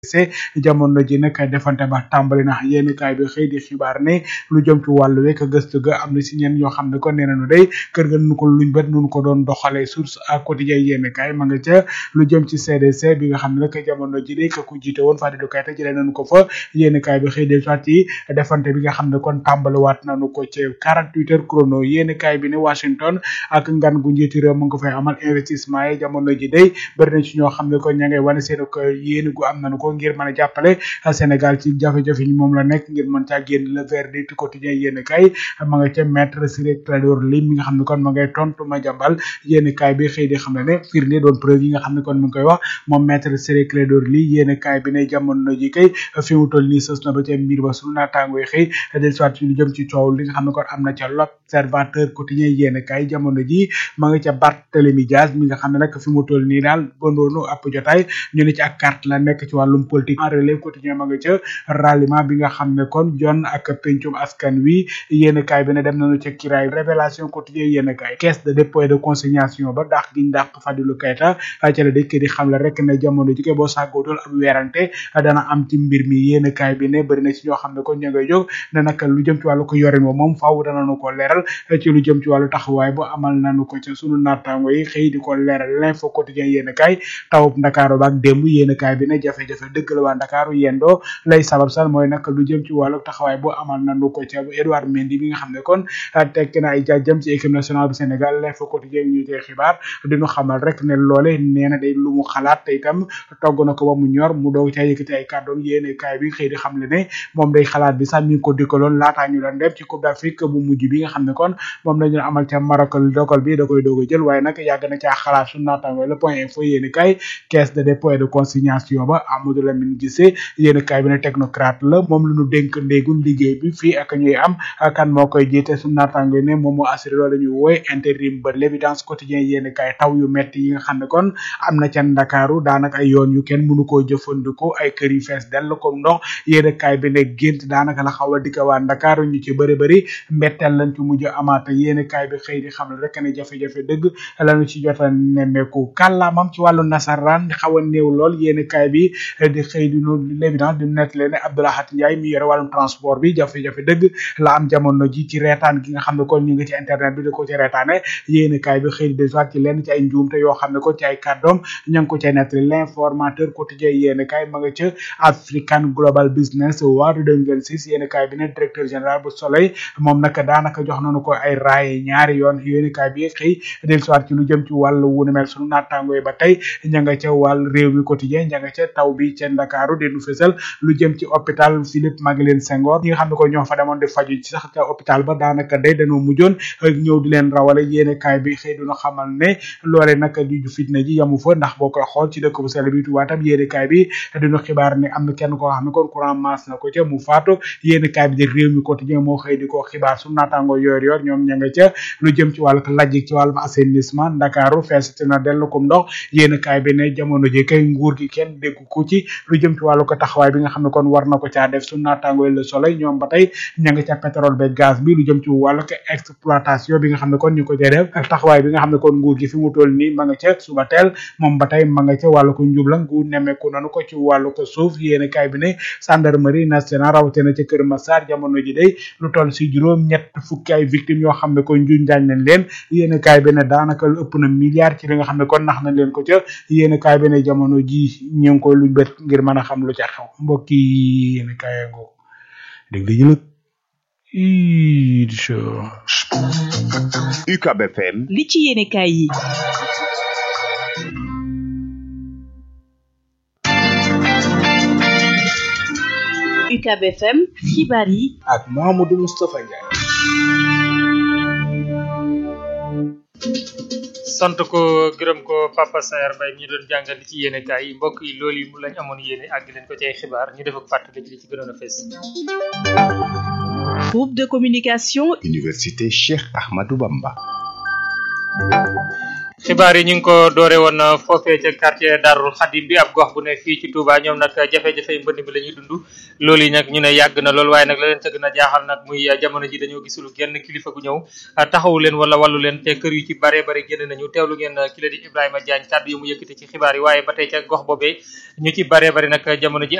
se jamono ji nag defante ba tàmbali na yéen kaay bi xëy di xibaar ne lu jëm ci wàllu wekk gëstu ga am na si ñenn ñoo xam ne kon nee nañu day kër ga nu ko luñ bët nu ko doon doxalee source à quotidien yéen kaay ma nga ca lu jëm ci CDC bi nga xam ne nag jamono ji day ka ku jiite woon Fadilou Keita jëlee nañu ko fa yéen kaay bi xëy del soit ci defante bi nga xam ne kon tàmbaliwaat nañu ko ci 48 heures chrono yéen kaay bi ne Washington ak ngan gu njiitu réew mu nga fay amal investissement yi jamono ji day bëri na ci ñoo xam ne kon ña ngay wane seen ko yéen gu am nañu ko ngir mën a jàppale Sénégal ci jafe-jafe yi moom la nekk ngir mën caa génn le verdict quotidien yéen kaay ma nga ca maître Ciré Clédor Ly mi nga xam ne kon ma ngay tontu ma jàmbal yéen kaay bi xëy di xam ne ne firnde doon preuve yi nga xam ne kon mi ngi koy wax moom maître Ciré Clédor Ly yéen kaay bi ne jamono ji kay fi mu toll nii sës na ba ca mbir ba sunu naataango yi xëy del soit ci lu jëm ci coow li nga xam ne kon am na ca l'observateur quotidien yéen kaay jamono ji ma nga ca Barthélémy Dias mi nga xam ne nag fi mu toll nii daal bondoonu ab jotaay ñu ne ci ak carte la nekk ci wàllum politique en relève quotidien ma nga ca ralliement bi nga xam ne kon jon ak pencum askan wi yéen kaay bi ne dem nañu ca kiraay révélation quotidien yéen kaay caisse de dépôt et de consignation ba dàq giñ dàq Fadilou Keita ca la dëkk di xam la rek ne jamono ji koy boo sàggootul ab weerante dana am ci mbir mi yéen kaay bi ne bëri na ci ñoo xam ne kon ña ngay jóg ne nag lu jëm ci wàllu ko yorin moom moom faaw danañu ko leeral ci lu jëm ci wàllu taxawaay bu amal nañu ko ca sunu naataango yi xëy di ko leeral l'info quotidien yéen kaay tawub ndakaaru baak démb yéen kaay bi ne jafe-jafe dëgg la waa ndakaaru yendoo lay sabab sal mooy nag lu jëm ci wàllu taxawaay bu amal nañu ko ca Edouard Mendy bi nga xam ne kon tekk na ay jaajëm ci équipe nationale bu Sénégal l'info quotidien ñu tey xibaar diñu xamal rek ne loole nee na day lu mu xalaat te itam togg na ko ba mu ñor mu doog caa yëkkati ay kàddoom yéene kaay bi xëy di xam le ne moom day xalaat bi sax mi ngi ko dikkaloon laataa ñu doon dem ci Coupe d'Afrique bu mujj bi nga xam ne kon moom lañu amal ca Maroc dogal bi da koy doog a jël waaye nag yàgg na caa xalaat su naataango le point info yéene kaay caisse de dépôt et de consignation ba Amadou Lamine Guissé yéene kaay bi ne technocrate la moom la ñu dénk ndéegum liggéey bi fii ak ñuy am kan moo koy jiite su naataango ne moom moo assuré loolu ñuy wooy intérim ba l'évidence quotidien yéene kaay taw yu metti yi nga xam ne kon am na ca Ndakaaru daanaka ay yoon yu kenn mënu koo jëfandikoo ay kër yu fees dell comme ndox yéene kaay bi ne gént daanaka la xaw a dikka waa Ndakaaru ñu ci bëri bëri mbetteel lañ ci mujj amaata yéene kaay bi xëy di xam ne rek ne jafe-jafe dëgg lañu ci jota nemmeeku kàllaamam ci wàllu nasaraan xaw a néew lool yéene kaay bi di xëy di nu l'évidence di net leen ne Abdoulahat Ndiaye mi yore wàllum transport bi jafe-jafe dëgg la am jamono ji ci reetaan gi nga xam ne kon ñu ngi ci internet bi di ko ci reetaane yéene kaay bi xëy di dellusiwaat ci lenn ci ay njuumte yoo xam ne kon ci ay kàddoom ña ngi ko cay nettali l'informateur quotidien yéene kaay ma nga ca African Global Business Award 2026 yéene kaay bi ne directeur général bu Soleil moom nag daanaka jox nañu ko ay raaye ñaari yoon yéene kaay bi xëy dellusiwaat ci lu jëm ci wàllu wu ni mel sunu naataango yi ba tey ña nga ca wàll réew mi quotidien ña nga ca taw bi ca Ndakaaru di nu fësal lu jëm ci hôpital Philippe Maguilène Senghor ñi nga xam ne ko ñoo fa demoon di faju ci sax ca hôpital ba daanaka day dañoo mujjoon ñëw di leen rawale yéene kaay bi xëy duna xamal ne loole nag di ju fitna ji yamu fa ndax boo koy xool ci dëkk bu sell bi Tuubaa tam yéene kaay bi dinu xibaar ne am na kenn koo xam ne kon courant masse na ko ca mu faatu yéene kaay bi di réew mi quotidien moo xëy di ko xibaar su naataango yoor yoor ñoom ña nga ca lu jëm ci wàllu lajj ci wàllum assainissement Ndakaaru feesati na dellu kom ndox yéene kaay bi ne jamono ji kay nguur gi kenn déggu ko ci lu jëm ci wàllu ko taxawaay bi nga xam ne kon war na ko caa def su naataango Le Soleil ñoom ba tey ña nga ca pétrole be gaz bi lu jëm ci wàllu ko exploitation bi nga xam ne kon ñu ko cay def ak taxawaay bi nga xam ne kon nguur gi fi mu toll nii ma nga ca suba teel moom ba tey ma nga ca wàllu ko njubla nguur nemmeeku nanu ko ci wàllu ko suuf yéene kaay bi ne gendarmerie nationale rawatina ca Kër Massar jamono ji day lu toll si juróom ñett fukki ay victimes yoo xam ne kon njuñ njaañ nañ leen yéene kaay bi ne daanaka lu ëpp na milliard ci li nga xam ne kon nax nañ leen ko ca yéene kaay bi ne jamono ji ñu ngi koy luñ bët ngir mën a xam lu ca xew mbokk yi yéene kaay ngoo dégg li ñu UCAB FM li ci yéene kaay yi UCAB FM xibaar yi ak Mamadou Moustapha Ndiaye sant ko gërëm ko Papa Sayar Mbaye mi ñu doon jàngal li ci yéene kaay yi mbokk yi loolu yi mu lañ amoon yéene àgg leen ko ci ay xibaar ñu def ak fàttali ci li ci gënoon a fees groupe de communication Université Cheikh Ahmadou Bamba xibaar yi ñu ngi ko doore woon foofee ca quartier Darul Xadim bi ab gox bu ne fii ci Touba ñoom nag jafe-jafe mbënd mi la ñuy dund loolu yi nag ñu ne yàgg na lool waaye nag la leen ca gën a jaaxal nag muy jamono ji dañoo gisul genn kilifa gu ñëw taxawu leen wala wàllu leen te kër yu ci bare bare génn nañu teewlu ngeen ki la di Ibrahima Diagne kàddu yu mu yëkkati ci xibaar yi waaye ba tey ca gox boobee ñu ci bare bare nag jamono ji